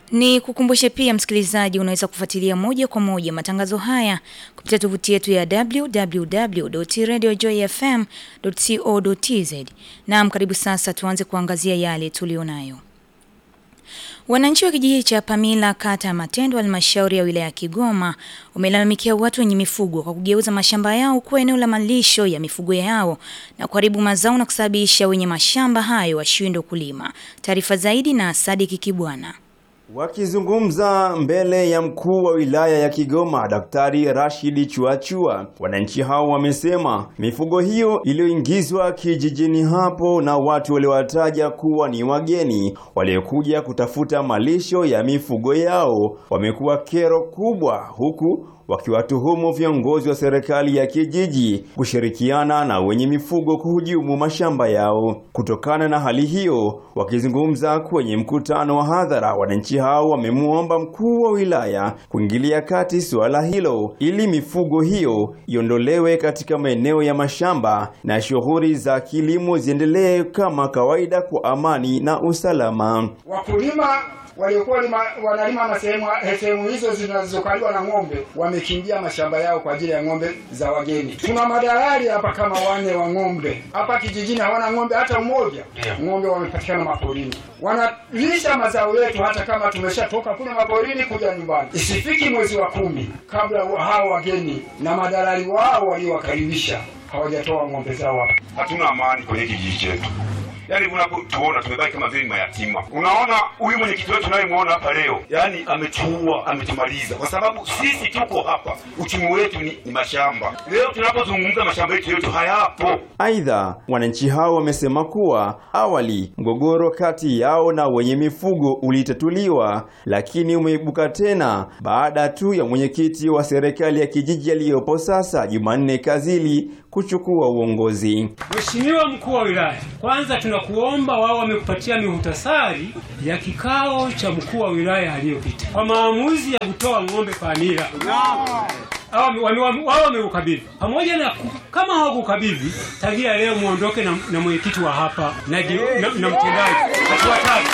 Ni kukumbushe pia msikilizaji, unaweza kufuatilia moja kwa moja matangazo haya kupitia tovuti yetu ya www.radiojoyfm.co.tz. Naam, karibu sasa tuanze kuangazia yale tulionayo. Wananchi wa kijiji cha Pamila kata ya Matendo halmashauri ya wilaya ya Kigoma wamelalamikia watu wenye mifugo kwa kugeuza mashamba yao kuwa eneo la malisho ya mifugo yao na kuharibu mazao na kusababisha wenye mashamba hayo washindwe kulima. Taarifa zaidi na Sadiki Kibwana. Wakizungumza mbele ya mkuu wa wilaya ya Kigoma Daktari Rashidi Chuachua, wananchi hao wamesema mifugo hiyo iliyoingizwa kijijini hapo na watu waliowataja kuwa ni wageni waliokuja kutafuta malisho ya mifugo yao wamekuwa kero kubwa, huku wakiwatuhumu viongozi wa serikali ya kijiji kushirikiana na wenye mifugo kuhujumu mashamba yao. Kutokana na hali hiyo, wakizungumza kwenye mkutano wa hadhara, wananchi hao wamemwomba mkuu wa wilaya kuingilia kati suala hilo ili mifugo hiyo iondolewe katika maeneo ya mashamba na shughuli za kilimo ziendelee kama kawaida kwa amani na usalama. Wakulima waliokuwa wanalima na sehemu sehemu hizo zinazokaliwa na ng'ombe wamekimbia mashamba yao kwa ajili ya ng'ombe za wageni. Tuna madalali hapa kama wane wa ng'ombe hapa kijijini, hawana ng'ombe hata mmoja. Ng'ombe wamepatikana maporini, wanalisha mazao yetu, hata kama tumeshatoka kule maporini kuja nyumbani. Isifiki mwezi wa kumi kabla hao wageni na madalali wao waliowakaribisha hawajatoa ng'ombe zao hapa. Hatuna amani kwenye kijiji chetu. Yaani unapotuona tumebaki kama vile mayatima. Unaona huyu mwenyekiti wetu unayemwona hapa leo, yaani ametuua, ametumaliza, kwa sababu sisi tuko hapa, uchumi wetu ni, ni mashamba. Leo tunapozungumza mashamba yetu yote hayapo. Aidha, wananchi hao wamesema kuwa awali mgogoro kati yao na wenye mifugo ulitatuliwa, lakini umeibuka tena baada tu ya mwenyekiti wa serikali ya kijiji aliyopo sasa Jumanne Kazili kuchukua uongozi. Mheshimiwa mkuu wa wilaya, kwanza tunakuomba, wao wamekupatia mihutasari ya kikao cha mkuu wa wilaya aliyopita kwa maamuzi ya kutoa ng'ombe Pamila wao wameukabidhi pamoja na kama hawakukabidhi tagia leo muondoke na, na mwenyekiti wa hapa na, na, na mtendaji hatuwataki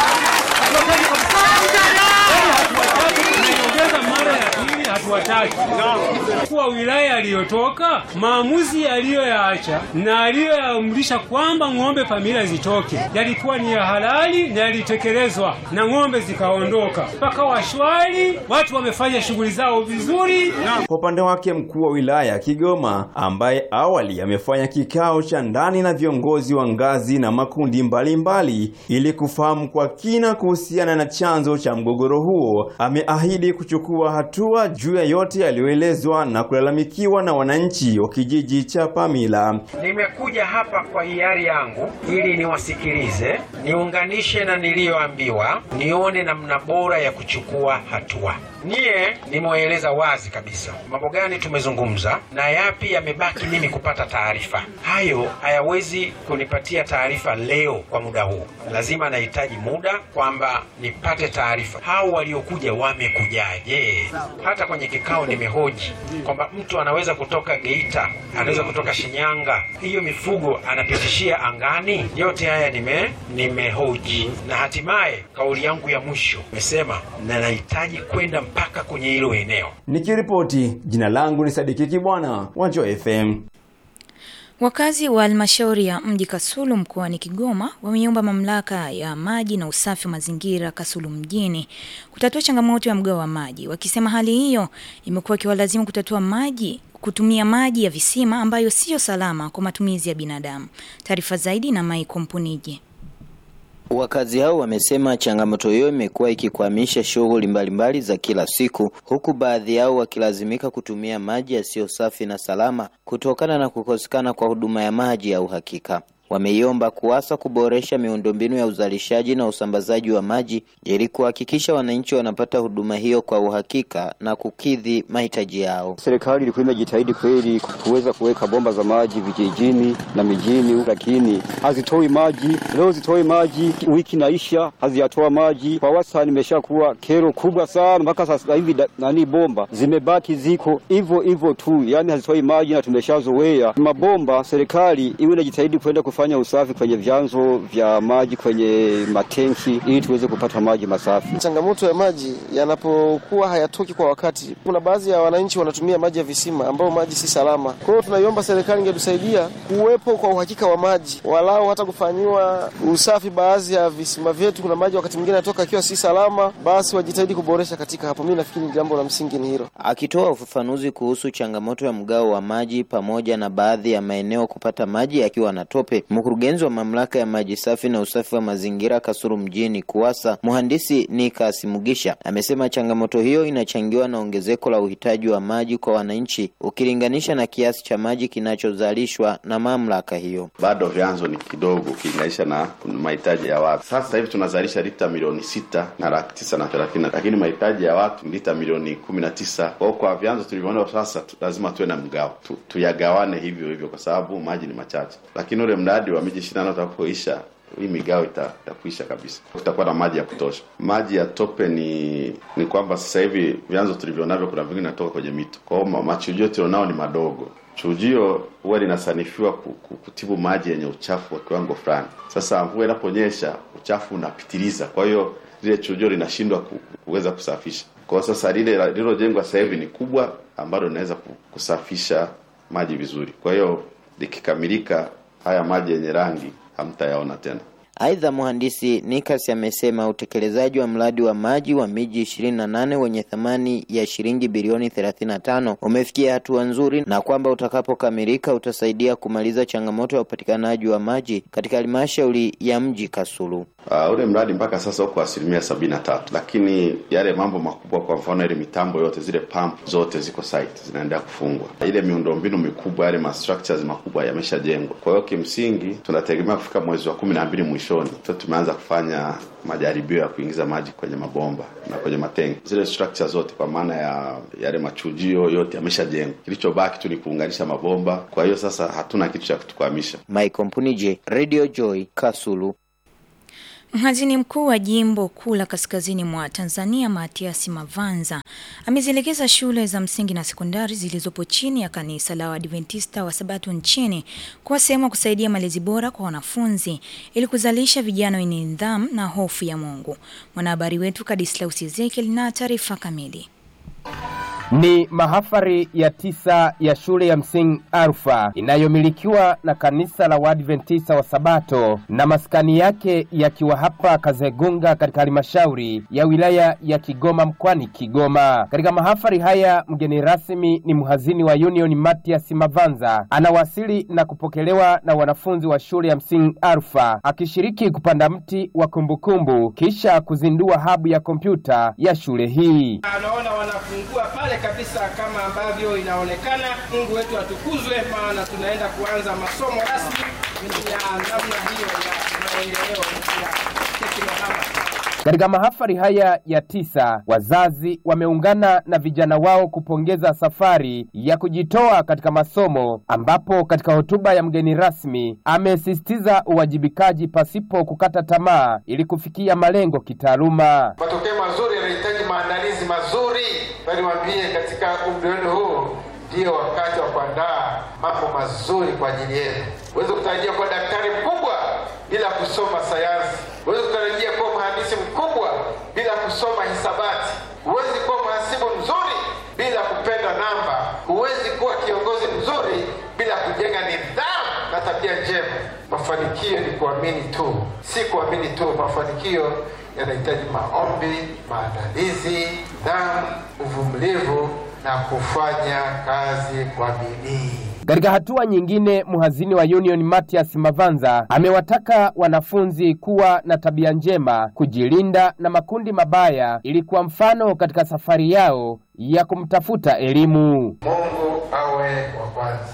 mara ya pili hatuwataki. Mkuu wa wilaya aliyotoka maamuzi aliyoyaacha na aliyoyaamrisha kwamba ng'ombe Pamila zitoke yalikuwa ni ya halali na yalitekelezwa na ng'ombe zikaondoka mpaka washwari, watu wamefanya shughuli zao vizuri. Kwa upande wake mkuu wa wilaya ya Kigoma ambaye awali amefanya kikao cha ndani na viongozi wa ngazi na makundi mbalimbali mbali, ili kufahamu kwa kina kuhusiana na chanzo cha mgogoro huo, ameahidi kuchukua hatua juu ya yote yaliyoelezwa na kulalamikiwa na wananchi wa kijiji cha Pamila. Nimekuja hapa kwa hiari yangu ili niwasikilize, niunganishe na niliyoambiwa, nione namna bora ya kuchukua hatua. Niye nimewaeleza wazi kabisa mambo gani tumezungumza na yapi yamebaki mimi kupata taarifa. Hayo hayawezi kunipatia taarifa leo kwa muda huu, lazima nahitaji muda kwamba nipate taarifa. Hao waliokuja wamekujaje? Hata kwenye kikao nimehoji kwamba mtu anaweza kutoka Geita, anaweza kutoka Shinyanga, hiyo mifugo anapitishia angani. Yote haya nime nimehoji, na hatimaye kauli yangu ya mwisho nimesema na nahitaji kwenda mpaka kwenye hilo eneo. Nikiripoti, jina langu ni Sadiki Kibwana wa Joy FM. Wakazi wa halmashauri ya mji Kasulu mkoani Kigoma wameiomba mamlaka ya maji na usafi wa mazingira Kasulu mjini kutatua changamoto ya mgao wa maji, wakisema hali hiyo imekuwa ikiwalazimu kutatua maji kutumia maji ya visima ambayo siyo salama kwa matumizi ya binadamu. Taarifa zaidi na Mai Kompunije. Wakazi hao wamesema changamoto hiyo imekuwa ikikwamisha shughuli mbalimbali za kila siku, huku baadhi yao wakilazimika kutumia maji yasiyo safi na salama kutokana na kukosekana kwa huduma ya maji ya uhakika. Wameiomba KUWASA kuboresha miundombinu ya uzalishaji na usambazaji wa maji ili kuhakikisha wananchi wanapata huduma hiyo kwa uhakika na kukidhi mahitaji yao. Serikali ilikuwa imejitahidi kweli kuweza kuweka bomba za maji vijijini na mijini, lakini hazitoi maji. Leo zitoi maji, wiki naisha haziyatoa maji. Kwa wastani imeshakuwa kero kubwa sana, mpaka sasa hivi nani bomba zimebaki ziko hivyo hivyo tu, yani hazitoi maji na tumeshazoea mabomba. Serikali iwe inajitahidi kwenda kufanya usafi kwenye vyanzo vya maji, kwenye matenki ili tuweze kupata maji masafi. Changamoto ya maji yanapokuwa hayatoki kwa wakati, kuna baadhi ya wananchi wanatumia maji ya visima ambayo maji si salama. Kwa hiyo tunaiomba serikali ingetusaidia kuwepo kwa uhakika wa maji, walau hata kufanyiwa usafi baadhi ya visima vyetu. Kuna maji wakati mwingine yanatoka akiwa si salama, basi wajitahidi kuboresha katika hapo. Mimi nafikiri jambo la msingi ni hilo. Akitoa ufafanuzi kuhusu changamoto ya mgao wa maji pamoja na baadhi ya maeneo kupata maji yakiwa na tope, mkurugenzi wa mamlaka ya maji safi na usafi wa mazingira Kasulu mjini KUWASA, mhandisi Nikas Mugisha amesema changamoto hiyo inachangiwa na ongezeko la uhitaji wa maji kwa wananchi ukilinganisha na kiasi cha maji kinachozalishwa na mamlaka hiyo. Bado vyanzo ni kidogo ukilinganisha na mahitaji ya watu. Sasa hivi tunazalisha lita milioni sita na laki tisa na thelathini, lakini mahitaji ya watu ni lita milioni kumi na tisa. Kwa kwa vyanzo tulivyoona sasa tu, lazima tuwe na mgao tu, tuyagawane hivyo hivyo kwa sababu maji ni machache, lakini ule mradi wa miji ishirini na nane utakapoisha hii migao ita, itakuisha kabisa, tutakuwa na maji ya kutosha. Maji ya tope ni ni kwamba sasa hivi vyanzo tulivyonavyo, kuna vingine natoka kwenye mito, kwa hiyo machujio tulionao ni madogo. Chujio huwa linasanifiwa kutibu maji yenye uchafu wa kiwango fulani. Sasa mvua inaponyesha uchafu unapitiliza, kwa hiyo lile chujio linashindwa kuweza kusafisha. Kwa hiyo sasa lile lililojengwa sasa hivi ni kubwa, ambalo linaweza kusafisha maji vizuri. Kwa hiyo likikamilika, haya maji yenye rangi hamtayaona tena. Aidha, mhandisi Nikas amesema utekelezaji wa mradi wa maji wa miji ishirini na nane wenye thamani ya shilingi bilioni thelathini na tano umefikia hatua nzuri na kwamba utakapokamilika utasaidia kumaliza changamoto ya upatikanaji wa maji katika halmashauri ya mji Kasulu. Uh, ule mradi mpaka sasa uko asilimia sabini na tatu, lakini yale mambo makubwa, kwa mfano ile mitambo yote, zile pump zote ziko site zinaendelea kufungwa, ile miundombinu mikubwa, yale ma structures makubwa yameshajengwa. Kwa hiyo kimsingi tunategemea kufika mwezi wa kumi na mbili mwishoni tu tumeanza kufanya majaribio ya kuingiza maji kwenye mabomba na kwenye matenki. Zile structure zote kwa maana ya yale machujio yote yameshajengwa, kilichobaki tu ni kuunganisha mabomba. Kwa hiyo sasa hatuna kitu cha kutukwamisha. Mike Mpunije, Radio Joy, Kasulu. Mhazini mkuu wa jimbo kuu la kaskazini mwa Tanzania Matiasi Mavanza amezielekeza shule za msingi na sekondari zilizopo chini ya kanisa la Waadventista wa Sabato nchini kuwa sehemu ya kusaidia malezi bora kwa wanafunzi ili kuzalisha vijana wenye nidhamu na hofu ya Mungu. Mwanahabari wetu Kadislaus Ezekiel na taarifa kamili. Ni mahafari ya tisa ya shule ya msingi Alfa inayomilikiwa na kanisa la Waadventista wa Sabato na maskani yake yakiwa hapa Kazegunga katika halmashauri ya wilaya ya Kigoma mkoani Kigoma. Katika mahafari haya mgeni rasmi ni mhazini wa Union Matias Mavanza, anawasili na kupokelewa na wanafunzi wa shule ya msingi Alfa akishiriki kupanda mti wa kumbukumbu kisha kuzindua habu ya kompyuta ya shule hii. Anaona wanafungua pale kabisa kama ambavyo inaonekana. Mungu wetu atukuzwe, maana tunaenda kuanza masomo rasmi ya namna hiyo ya maendeleo ya teknohama. Katika mahafali haya ya tisa, wazazi wameungana na vijana wao kupongeza safari ya kujitoa katika masomo, ambapo katika hotuba ya mgeni rasmi amesisitiza uwajibikaji pasipo kukata tamaa ili kufikia malengo kitaaluma. Matokeo mazuri yanahitaji maandalizi mazuri. Niwaambie, katika umri wenu huu ndio wakati wa kuandaa mambo mazuri kwa ajili yenu. Huwezi kutarajia kuwa daktari mkubwa bila kusoma sayansi. Huwezi kutarajia kuwa mhandisi mkubwa bila kusoma hisabati. Huwezi kuwa mhasibu mzuri bila kupenda namba. Huwezi kuwa kiongozi mzuri bila kujenga nidhamu na tabia njema. Mafanikio ni kuamini tu, si kuamini tu. Mafanikio yanahitaji maombi, maandalizi, nidhamu, uvumilivu na kufanya kazi kwa bidii. Katika hatua nyingine, mhazini wa Union Matias Mavanza amewataka wanafunzi kuwa na tabia njema, kujilinda na makundi mabaya ili kuwa mfano katika safari yao ya kumtafuta elimu. Mungu awe wa kwanza.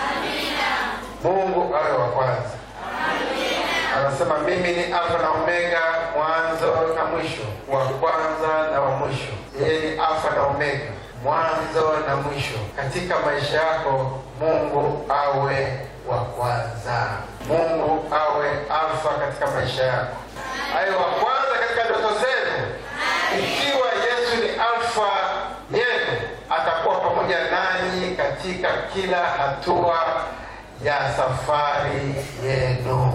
Mungu awe wa kwanza. Anasema mimi ni Alfa na Omega, mwanzo na mwisho, wa kwanza na wa mwisho. Yeye ni Alfa na Omega, mwanzo na mwisho. Katika maisha yako Mungu awe wa kwanza. Mungu awe Alfa katika maisha yako, awe wa kwanza katika ndoto zenu. Ikiwa Yesu ni Alfa yenu, atakuwa pamoja nanyi katika kila hatua ya safari yenu.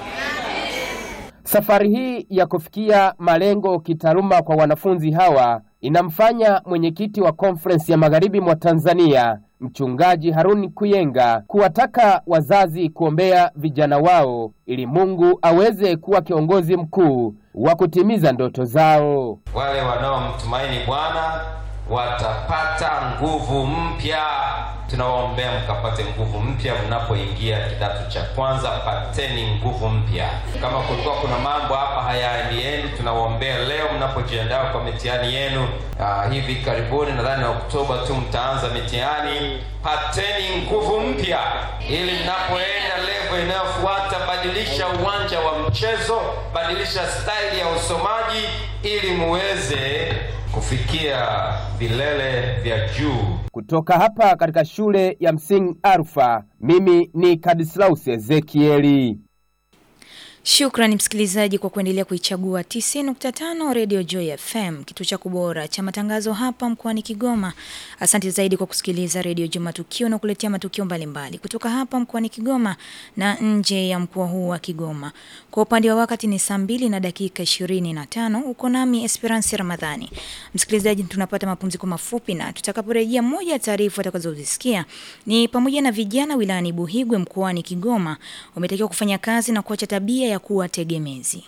Safari hii ya kufikia malengo kitaaluma kwa wanafunzi hawa inamfanya mwenyekiti wa Conference ya Magharibi mwa Tanzania Mchungaji Haruni Kuyenga kuwataka wazazi kuombea vijana wao ili Mungu aweze kuwa kiongozi mkuu wa kutimiza ndoto zao. Wale wanaomtumaini Bwana watapata nguvu mpya. Tunawaombea mkapate nguvu mpya mnapoingia kidato cha kwanza, pateni nguvu mpya. Kama kulikuwa kuna mambo hapa hayaendiendi, tunawaombea leo mnapojiandaa kwa mitihani yenu. Uh, hivi karibuni nadhani na Oktoba tu mtaanza mitihani. Pateni nguvu mpya ili mnapoenda level inayofuata, badilisha uwanja wa mchezo, badilisha staili ya usomaji ili muweze kufikia vilele vya juu. Kutoka hapa katika shule ya msingi Alfa, mimi ni Kadislaus Ezekieli. Shukrani msikilizaji kwa kuendelea kuichagua 90.5 Radio Joy FM, kituo cha kubora cha matangazo hapa mkoani Kigoma. Asante zaidi kwa kusikiliza Radio Joy Matukio na kuletea matukio mbalimbali mbali kutoka hapa mkoani Kigoma na nje ya mkoa huu wa Kigoma. Kwa upande wa wakati ni saa mbili na dakika 25. Uko nami Esperance Ramadhani. Msikilizaji, tunapata mapumziko mafupi na tutakaporejea, moja ya taarifa utakazozisikia ni pamoja na vijana wilayani Buhigwe mkoani Kigoma wametakiwa kufanya kazi na kuacha tabia ya kuwa tegemezi.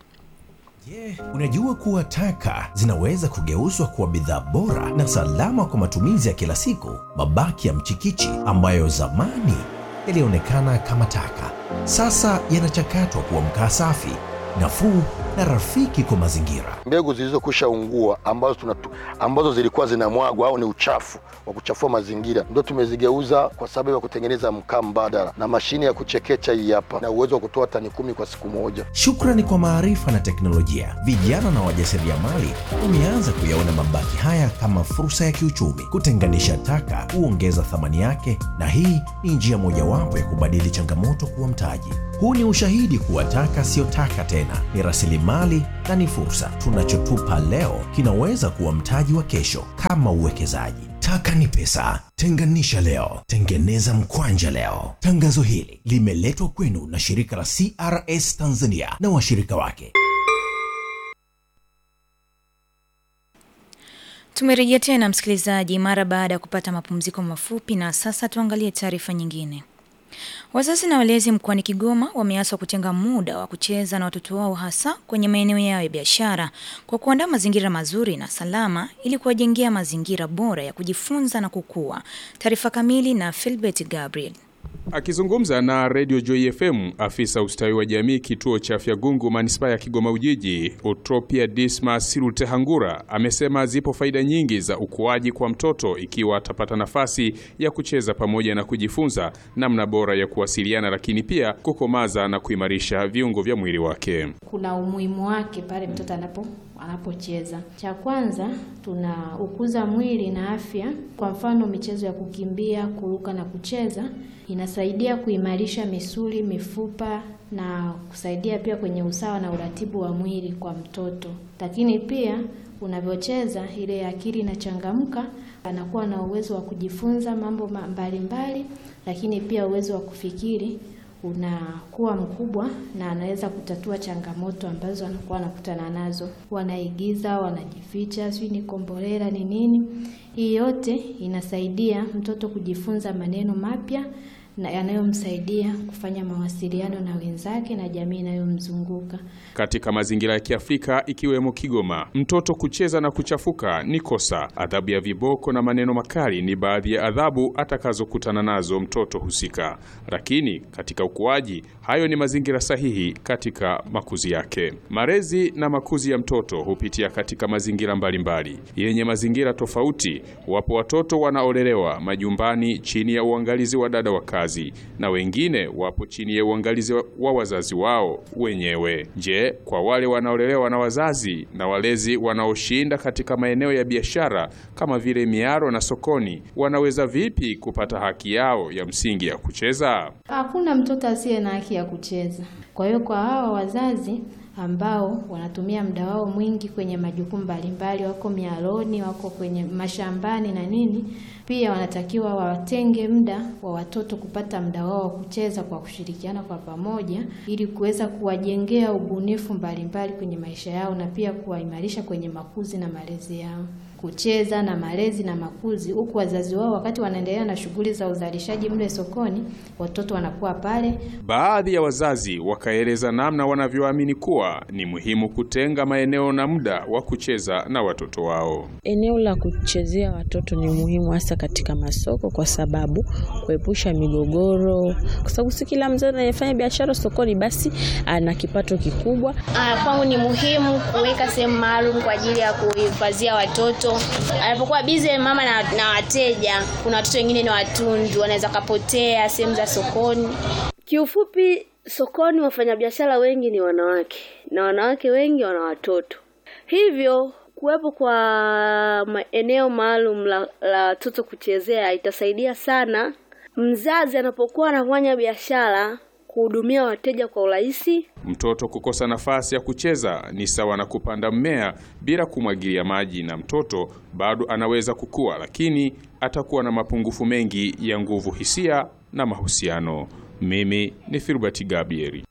Je, unajua kuwa taka zinaweza kugeuzwa kuwa bidhaa bora na salama kwa matumizi ya kila siku? Mabaki ya mchikichi ambayo zamani yalionekana kama taka, sasa yanachakatwa kuwa mkaa safi, nafuu na rafiki kwa mazingira. Mbegu zilizokwisha ungua ambazo, tunatu, ambazo zilikuwa zinamwagwa au ni uchafu wa kuchafua mazingira ndio tumezigeuza kwa sababu ya kutengeneza mkaa mbadala, na mashine ya kuchekecha hii hapa na uwezo wa kutoa tani kumi kwa siku moja. Shukrani kwa maarifa na teknolojia, vijana na wajasiriamali wameanza kuyaona mabaki haya kama fursa ya kiuchumi. Kutenganisha taka huongeza thamani yake, na hii ni njia mojawapo ya kubadili changamoto kuwa mtaji. Huu ni ushahidi kuwa taka siyo taka tena, ni rasilimali na ni fursa. Tunachotupa leo kinaweza kuwa mtaji wa kesho, kama uwekezaji. Taka ni pesa. Tenganisha leo, tengeneza mkwanja leo. Tangazo hili limeletwa kwenu na shirika la CRS Tanzania na washirika wake. Tumerejea tena msikilizaji, mara baada ya kupata mapumziko mafupi, na sasa tuangalie taarifa nyingine. Wazazi na walezi mkoani Kigoma wameaswa kutenga muda wa kucheza na watoto wao hasa kwenye maeneo yao ya biashara kwa kuandaa mazingira mazuri na salama ili kuwajengea mazingira bora ya kujifunza na kukua. Taarifa kamili na Philbert Gabriel. Akizungumza na Radio Joy FM, afisa ustawi wa jamii kituo cha afya Gungu manispaa ya Kigoma Ujiji, Utropia Dismas Rutehangura amesema zipo faida nyingi za ukuaji kwa mtoto ikiwa atapata nafasi ya kucheza pamoja na kujifunza namna bora ya kuwasiliana, lakini pia kukomaza na kuimarisha viungo vya mwili wake. Kuna umuhimu wake pale mtoto anapo anapocheza. Cha kwanza tuna ukuza mwili na afya. Kwa mfano, michezo ya kukimbia, kuruka na kucheza inasaidia kuimarisha misuli, mifupa na kusaidia pia kwenye usawa na uratibu wa mwili kwa mtoto. Lakini pia unavyocheza, ile akili inachangamka, anakuwa na uwezo wa kujifunza mambo mbalimbali mbali, lakini pia uwezo wa kufikiri unakuwa mkubwa na anaweza kutatua changamoto ambazo anakuwa anakutana nazo. Wanaigiza, wanajificha, sijui ni kombolela ni nini. Hii yote inasaidia mtoto kujifunza maneno mapya na yanayomsaidia kufanya mawasiliano na wenzake na jamii inayomzunguka. Katika mazingira ya Kiafrika ikiwemo Kigoma, mtoto kucheza na kuchafuka ni kosa. Adhabu ya viboko na maneno makali ni baadhi ya adhabu atakazokutana nazo mtoto husika, lakini katika ukuaji, hayo ni mazingira sahihi katika makuzi yake. Malezi na makuzi ya mtoto hupitia katika mazingira mbalimbali yenye mazingira tofauti. Wapo watoto wanaolelewa majumbani chini ya uangalizi wa dada wa kazi na wengine wapo chini ya uangalizi wa wazazi wao wenyewe. Je, kwa wale wanaolelewa na wazazi na walezi wanaoshinda katika maeneo ya biashara kama vile miaro na sokoni, wanaweza vipi kupata haki yao ya msingi ya kucheza? Hakuna mtoto asiye na haki ya kucheza. Kwa hiyo kwa hawa wazazi ambao wanatumia muda wao mwingi kwenye majukumu mbalimbali, wako mialoni, wako kwenye mashambani na nini. Pia wanatakiwa watenge muda wa watoto kupata muda wao wa kucheza kwa kushirikiana kwa pamoja, ili kuweza kuwajengea ubunifu mbalimbali kwenye maisha yao na pia kuwaimarisha kwenye makuzi na malezi yao kucheza na malezi na makuzi, huku wazazi wao wakati wanaendelea na shughuli za uzalishaji mle sokoni, watoto wanakuwa pale. Baadhi ya wazazi wakaeleza namna wanavyoamini kuwa ni muhimu kutenga maeneo na muda wa kucheza na watoto wao. Eneo la kuchezea watoto ni muhimu hasa katika masoko, kwa sababu kuepusha migogoro, kwa sababu si kila mzee anayefanya biashara sokoni basi ana kipato kikubwa. Ah, kwangu ni muhimu kuweka sehemu maalum kwa ajili ya kuhifadhia watoto. Anapokuwa bize mama na, na wateja, kuna watoto wengine ni watundu, wanaweza kapotea sehemu za sokoni. Kiufupi, sokoni wafanyabiashara wengi ni wanawake na wanawake wengi wana watoto, hivyo kuwepo kwa eneo maalum la, la watoto kuchezea itasaidia sana mzazi anapokuwa anafanya biashara kuhudumia wateja kwa urahisi. Mtoto kukosa nafasi ya kucheza ni sawa na kupanda mmea bila kumwagilia maji, na mtoto bado anaweza kukua, lakini atakuwa na mapungufu mengi ya nguvu, hisia na mahusiano. Mimi ni Filbert Gabrieli.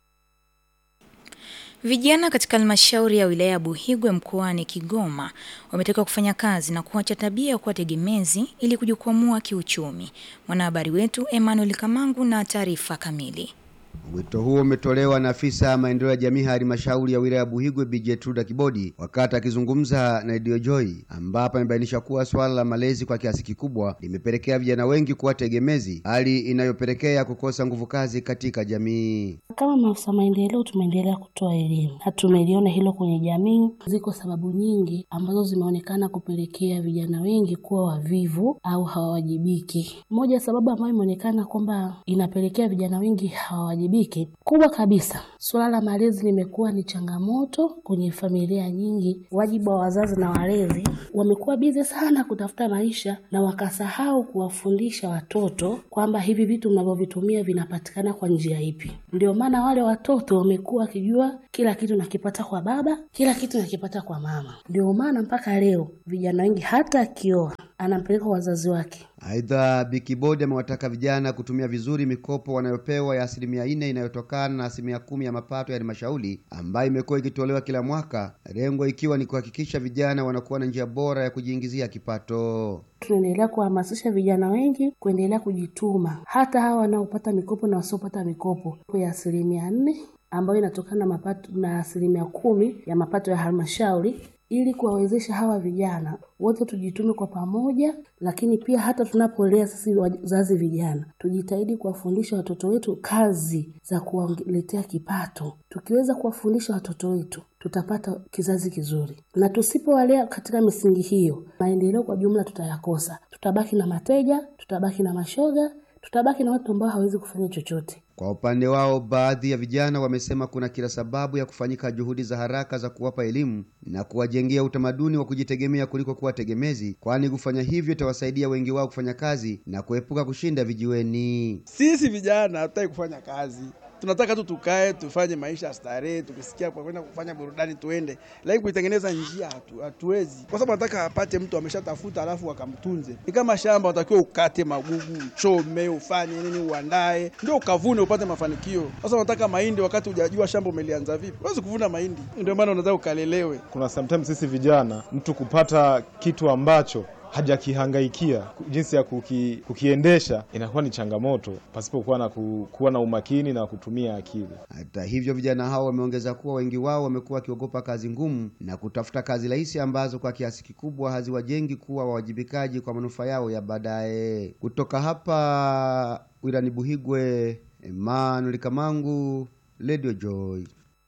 Vijana katika halmashauri ya wilaya ya Buhigwe mkoani Kigoma wametakiwa kufanya kazi na kuacha tabia ya kuwa tegemezi ili kujikwamua kiuchumi. Mwanahabari wetu Emmanuel Kamangu na taarifa kamili. Wito huo umetolewa na afisa maendeleo ya jamii halmashauri ya wilaya ya Buhigwe Bi Jetruda Kibodi wakati akizungumza na Radio Joy, ambapo amebainisha kuwa swala la malezi kwa kiasi kikubwa limepelekea vijana wengi kuwa tegemezi, hali inayopelekea kukosa nguvu kazi katika jamii. Kama maafisa maendeleo tumeendelea kutoa elimu na tumeliona hilo kwenye jamii. Ziko sababu nyingi ambazo zimeonekana kupelekea vijana wengi kuwa wavivu au hawawajibiki. Moja ya sababu ambayo imeonekana kwamba inapelekea vijana wengi hawawajibiki kubwa kabisa, suala la malezi limekuwa ni changamoto kwenye familia nyingi. Wajibu wa wazazi na walezi wamekuwa bize sana kutafuta maisha na wakasahau kuwafundisha watoto kwamba hivi vitu mnavyovitumia vinapatikana kwa njia ipi. Ndio maana wale watoto wamekuwa wakijua kila kitu nakipata kwa baba, kila kitu nakipata kwa mama. Ndio maana mpaka leo vijana wengi hata akioa anampeleka wazazi wake. Aidha, Bikibodi amewataka vijana kutumia vizuri mikopo wanayopewa ya asilimia nne inayotokana na asilimia kumi ya mapato ya halmashauri ambayo imekuwa ikitolewa kila mwaka, lengo ikiwa ni kuhakikisha vijana wanakuwa na njia bora ya kujiingizia kipato. Tunaendelea kuhamasisha vijana wengi kuendelea kujituma, hata hawa wanaopata mikopo na wasiopata mikopo ya asilimia nne ambayo inatokana na mapato na asilimia kumi ya mapato ya halmashauri ili kuwawezesha hawa vijana wote tujitume kwa pamoja, lakini pia hata tunapolea sisi wazazi vijana tujitahidi kuwafundisha watoto wetu kazi za kuwaletea kipato. Tukiweza kuwafundisha watoto wetu tutapata kizazi kizuri, na tusipowalea katika misingi hiyo, maendeleo kwa jumla tutayakosa. Tutabaki na mateja, tutabaki na mashoga, tutabaki na watu ambao hawezi kufanya chochote. Kwa upande wao, baadhi ya vijana wamesema kuna kila sababu ya kufanyika juhudi za haraka za kuwapa elimu na kuwajengea utamaduni wa kujitegemea kuliko kuwa tegemezi, kwani kufanya hivyo itawasaidia wengi wao kufanya kazi na kuepuka kushinda vijiweni. Sisi vijana hatutaki kufanya kazi, tunataka tu tukae tufanye maisha ya starehe, tukisikia kwa kwenda kufanya burudani tuende, lakini kuitengeneza njia hatu, hatuwezi, kwa sababu nataka apate mtu ameshatafuta alafu akamtunze. Ni kama shamba, unatakiwa ukate magugu, uchome, ufanye nini, uandae ndio ukavune upate mafanikio. Sasa unataka mahindi wakati hujajua shamba umelianza vipi, huwezi kuvuna mahindi. Ndio maana unataka ukalelewe. Kuna sometimes sisi vijana, mtu kupata kitu ambacho hajakihangaikia jinsi ya kuki, kukiendesha inakuwa ni changamoto pasipokuwa na ku, kuwa na umakini na kutumia akili. Hata hivyo, vijana hao wameongeza kuwa wengi wao wamekuwa wakiogopa kazi ngumu na kutafuta kazi rahisi ambazo kwa kiasi kikubwa haziwajengi kuwa wawajibikaji kwa manufaa yao ya baadaye. Kutoka hapa wilani Buhigwe, Emmanuel Kamangu, Radio Joy.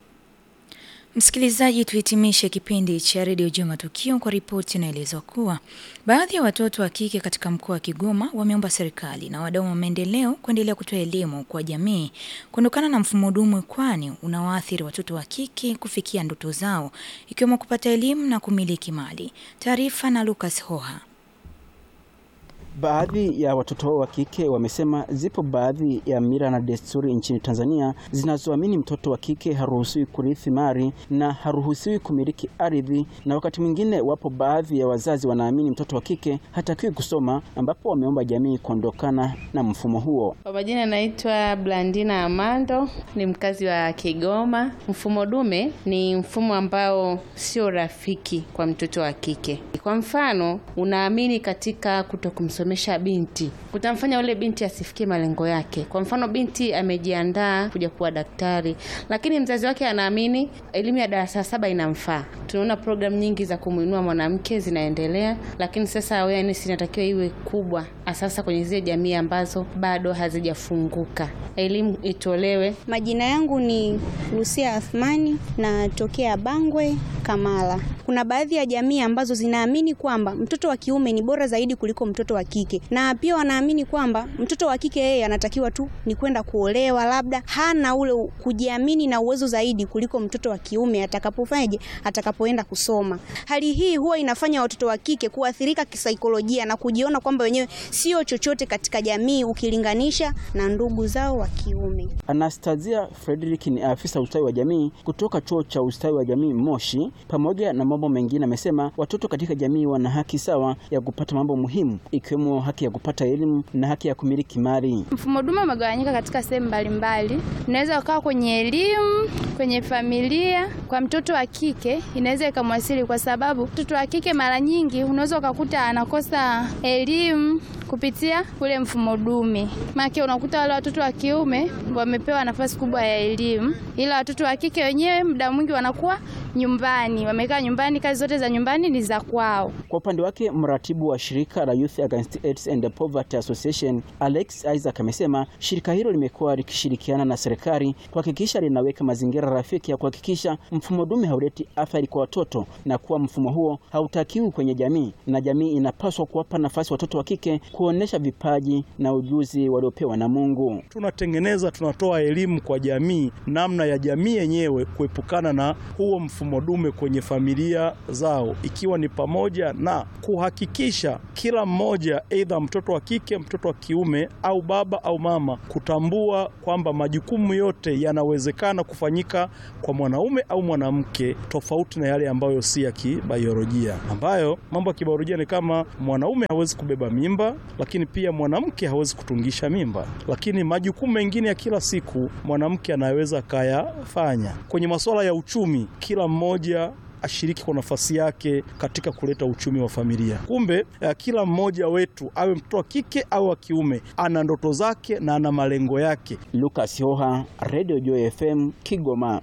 Msikilizaji, tuhitimishe kipindi cha redio Jua Matukio kwa ripoti inaelezwa kuwa baadhi ya watoto wa kike katika mkoa wa Kigoma wameomba serikali na wadau wa maendeleo kuendelea kutoa elimu kwa jamii kuondokana na mfumo dume, kwani unawaathiri watoto wa kike kufikia ndoto zao ikiwemo kupata elimu na kumiliki mali. Taarifa na Lucas Hoha. Baadhi ya watoto hao wa kike wamesema zipo baadhi ya mila na desturi nchini Tanzania zinazoamini mtoto wa kike haruhusiwi kurithi mali na haruhusiwi kumiliki ardhi, na wakati mwingine wapo baadhi ya wazazi wanaamini mtoto wa kike hatakiwi kusoma, ambapo wameomba jamii kuondokana na mfumo huo. Kwa majina naitwa Blandina Amando, ni mkazi wa Kigoma. Mfumo dume ni mfumo ambao sio rafiki kwa mtoto wa kike. Kwa mfano, unaamini katika kuto kumsomesha binti, kutamfanya yule binti asifikie malengo yake. Kwa mfano, binti amejiandaa kuja kuwa daktari, lakini mzazi wake anaamini elimu ya darasa saba inamfaa. Tunaona programu nyingi za kumwinua mwanamke zinaendelea, lakini sasa awareness inatakiwa iwe kubwa, sasa kwenye zile jamii ambazo bado hazijafunguka, elimu itolewe. Majina yangu ni Lucia Athmani, natokea Bangwe, Kamala. Kuna baadhi ya jamii ambazo zinaamini kwamba mtoto wa kiume ni bora zaidi kuliko mtoto wa kike, na pia wanaamini kwamba mtoto wa kike yeye anatakiwa tu ni kwenda kuolewa, labda hana ule kujiamini na uwezo zaidi kuliko mtoto wa kiume atakapofanyaje, atakapoenda kusoma. Hali hii huwa inafanya watoto wa kike kuathirika kisaikolojia na kujiona kwamba wenyewe sio chochote katika jamii ukilinganisha na ndugu zao wa kiume. Anastasia Frederick ni afisa ustawi wa jamii kutoka chuo cha ustawi wa jamii Moshi. Pamoja na mambo mengine, amesema watoto katika jamii wana haki sawa ya kupata mambo muhimu ikiwemo haki ya kupata elimu na haki ya kumiliki mali. Mfumo dume umegawanyika katika sehemu mbalimbali. Unaweza ukawa kwenye elimu, kwenye familia. Kwa mtoto wa kike inaweza ikamwasili, kwa sababu mtoto wa kike mara nyingi unaweza ukakuta anakosa elimu kupitia ule mfumo dume. Maana unakuta wale watoto wa kiume wamepewa nafasi kubwa ya elimu, ila watoto wa kike wenyewe muda mwingi wanakuwa nyumbani, wamekaa nyumbani, kazi zote za nyumbani ni za kwao. Kwa upande wake, mratibu wa shirika la Youth Against AIDS and Poverty Association Alex Isaac amesema shirika hilo limekuwa likishirikiana na serikali kuhakikisha linaweka mazingira rafiki ya kuhakikisha mfumo dume hauleti athari kwa watoto na kuwa mfumo huo hautakiwi kwenye jamii, na jamii inapaswa kuwapa nafasi watoto wa kike kuonesha vipaji na ujuzi waliopewa na Mungu. Tunatengeneza, tunatoa elimu kwa jamii, namna ya jamii yenyewe kuepukana na huo mfumo dume kwenye familia zao, ikiwa ni pamoja na kuhakikisha kila mmoja, aidha mtoto wa kike, mtoto wa kiume, au baba au mama, kutambua kwamba majukumu yote yanawezekana kufanyika kwa mwanaume au mwanamke, tofauti na yale ambayo si ya kibiolojia, ambayo mambo ya kibiolojia ni kama mwanaume hawezi kubeba mimba, lakini pia mwanamke hawezi kutungisha mimba, lakini majukumu mengine ya kila siku mwanamke anaweza akayafanya. Kwenye masuala ya uchumi, kila mmoja ashiriki kwa nafasi yake katika kuleta uchumi wa familia. Kumbe eh, kila mmoja wetu awe mtoto wa kike au wa kiume ana ndoto zake na ana malengo yake. Lucas Hoha, Radio Joy FM, Kigoma.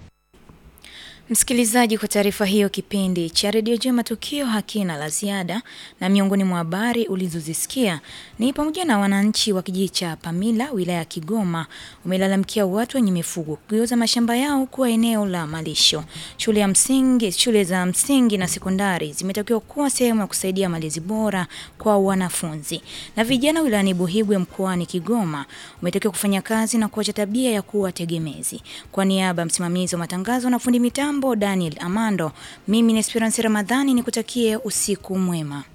Msikilizaji, kwa taarifa hiyo, kipindi cha redio Jema Matukio hakina la ziada, na miongoni mwa habari ulizozisikia ni pamoja na wananchi wa kijiji cha Pamila wilaya ya Kigoma wamelalamikia watu wenye mifugo kugeuza mashamba yao kuwa eneo la malisho. Shule ya msingi, shule za msingi na sekondari zimetakiwa kuwa sehemu ya kusaidia malezi bora kwa wanafunzi. Na vijana wilayani Buhigwe mkoani Kigoma wametakiwa kufanya kazi na kuacha tabia ya kuwa tegemezi. Kwa niaba ya msimamizi wa matangazo na fundi mitambo Daniel Amando, mimi ni Esperance Ramadhani nikutakie usiku mwema.